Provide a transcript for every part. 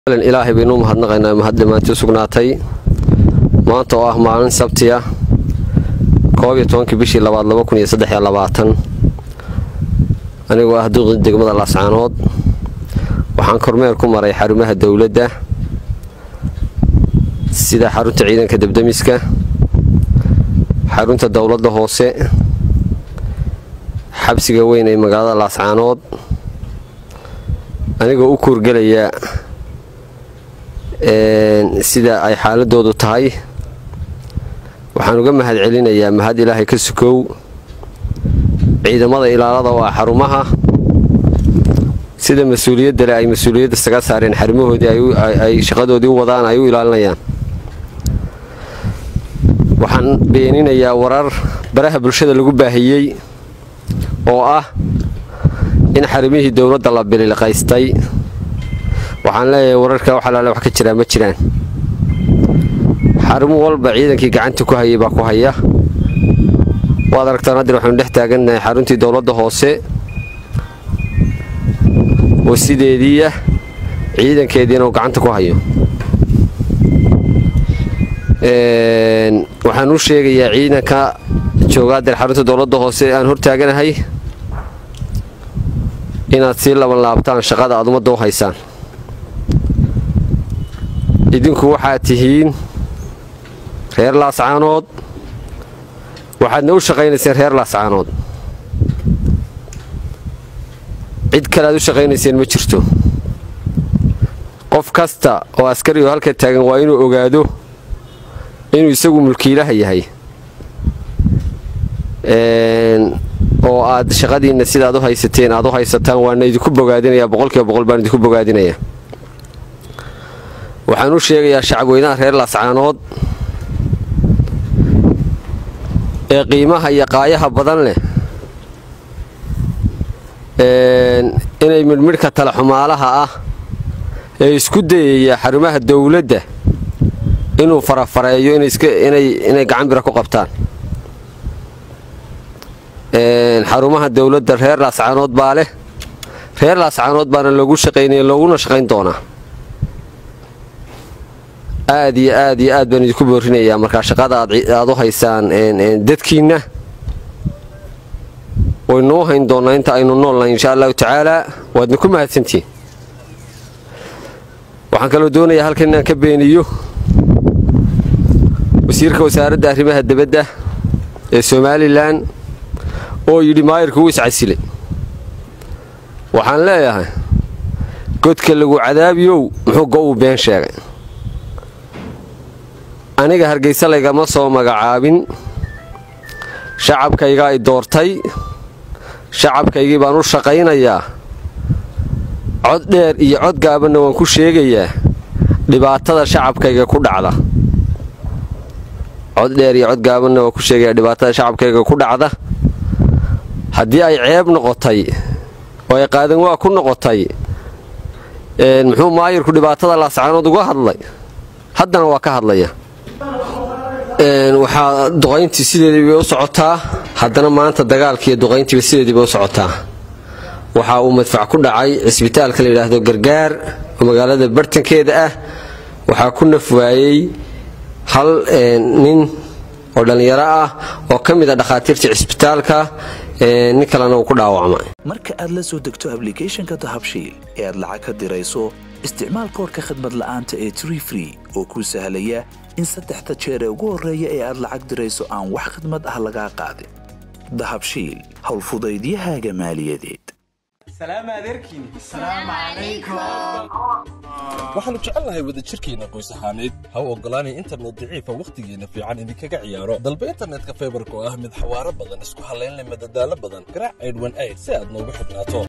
ilaahay baynu mahadnaqaynaa mahad dhammaantii sugnaatay maanta oo ah maalin sabti ah koob iyo tobankii bishii labaad laba kun iyo saddex iyo labaatan anigoo ah duqii degmada laascaanood waxaan kormeer ku maray xarumaha dowladda sida xarunta ciidanka debdemiska xarunta dowladda hoose xabsiga weyn ee magaalada laascaanood anigoo u kuurgelaya sida ay xaaladoodu tahay waxaan uga mahad celinayaa mahad ilaahay ka sukow ciidamada ilaalada oo ah xarumaha sida mas-uuliyadda le ay mas-uuliyadda saga saareen xarumahoodii ay shaqadoodii u wadaan ay u ilaalinayaan waxaan beeninayaa warar baraha bulshada lagu baahiyey oo ah in xarumihii dowladda la bililiqaystay waxaan leeyahay wararka wax alaale wax ka jiraa ma jiraan xarumo walba ciidankii gacanta ku hayay baa ku haya waad aragtaan haddii waxaynu dhex taagannahay xaruntii dowladda hoose oo sideediiah ciidankeediina uu gacanta ku hayo waxaan u sheegayaa ciidanka joogaadeer xarunta dowladda hoose aan hortaaganahay inaad sii laban laabtaan shaqada aad ummadda u haysaan idinku waxaad tihiin reer laascaanood waxaadna u shaqaynayseen reer laascaanood cid kale aad u shaqaynayseen ma jirto qof kasta oo askari oo halka taagan waa inuu ogaado inuu isagu mulkiilaha yahay oo aad shaqadiinna sidaad u haysateen aad u haysataan waana idinku bogaadinayaa boqolkiiba boqol baan idinku bogaadinayaa waxaan u sheegayaa shacabweynaha reer laascaanood ee qiimaha iyo qaayaha badan leh inay midhmidhka talaxumaalaha ah ee isku dayaya xarumaha dowladda inuu farafareeyo inay gacan bira ku qabtaan xarumaha dowladda reer laascaanood baa leh reer laascaanood baana loogu shaqaynaya looguna shaqayn doonaa aad iyo aad iyo aad baan idinku boorinayaa markaa shaqada aad u haysaan dadkiinna waynuu hayn doonnaa inta aynu noolnahay insha allahu tacaalaa waadna ku mahadsantihiin waxaan kaloo doonayaa halkan inaan ka beeniyo wasiirka wasaaradda arrimaha debadda ee somalilan oo yidhi maayirku wuu iscasilay waxaan leeyahay godka lagu cadaabiyow muxuu go'uu been sheegay aniga hargaysa laygama soo magacaabin shacabkaygaa i doortay shacabkaygii baan u shaqaynayaa cod dheer iyo cod gaabanna waan ku sheegayaa dhibaatada shacabkayga ku dhacda cod dheer iyo cod gaabanna waan ku sheegayaa dhibaatada shacabkayga ku dhacda haddii ay ceeb noqotay oo ay qaadan waa ku noqotay muxuu maayirku dhibaatada laascaanood uga hadlay haddana waa ka hadlaya waxaa duqayntii sideediibay u socotaa haddana maanta dagaalkiiyo duqayntiiba sideediibay u socotaa waxa uu madfac ku dhacay cisbitaalka la yidhaahdo gargaar oo magaalada bartankeeda ah waxaa ku naf waayey hal nin oo dhallinyaro ah oo ka mid a dhakhaatiirta cisbitaalka nin kalena uu ku dhaawacmay marka aad la soo degto ablicathonka dahabshiil ee aad lacag ka dirayso isticmaal koorka khadmad la'aanta ee tree free oo kuu sahlaya in saddexda jeer ee ugu horreeya ee aad lacag dirayso aan wax khadmad ah lagaa qaadin dahabshiil howlfudaydiyahaaga maaliyadeed waxaannu jecelnahay wadajirkeenna qoys ahaaneed ha u oggolaanay internet daciifa wakhtigeenna fiican idinkaga ciyaaro dalba internetka faybarka oo ah mid xawaaro badan isku hallaynleh madadaalo badan garaac aydhwan ayd si aad noogu xidhnaato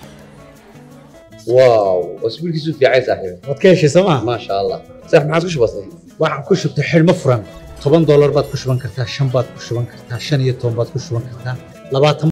واو اسبوعك في عايز صاحبي waad ka heshay sooma ما شاء الله صح ما عاد كش بسيط waxaan ku shubtay xidhmo furan toban doolar baad ku shuban kartaa shan baad ku shuban kartaa shan iyo toban baad ku shuban kartaa labaatan